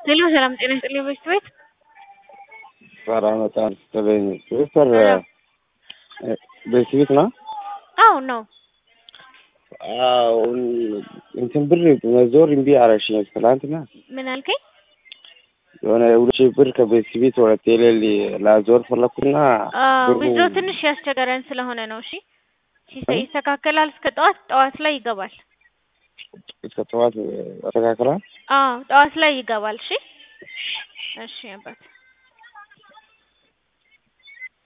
ሄሎ ሰላም ጤና ይስጥልኝ በሽት ቤት ሰላም በጣም ስትለኝ ዶክተር በሽት ቤት ነው? አዎ ነው። አዎ እንትን ብር መዞር እምቢ አለሽኝ ትላንትና። ምን አልከኝ? የሆነ ሁለት ሺህ ብር ከቤት ቤት ወደ ቴሌ ላዞር ፈለኩና ብሩ ዊዝድሮ ትንሽ ያስቸገረን ስለሆነ ነው። እሺ ሲስተም ይስተካከላል። እስከ ጠዋት ጠዋት ላይ ይገባል። እስከ ጠዋት ያስተካክላል። አዎ ጠዋት ላይ ይገባል። እሺ እሺ አባት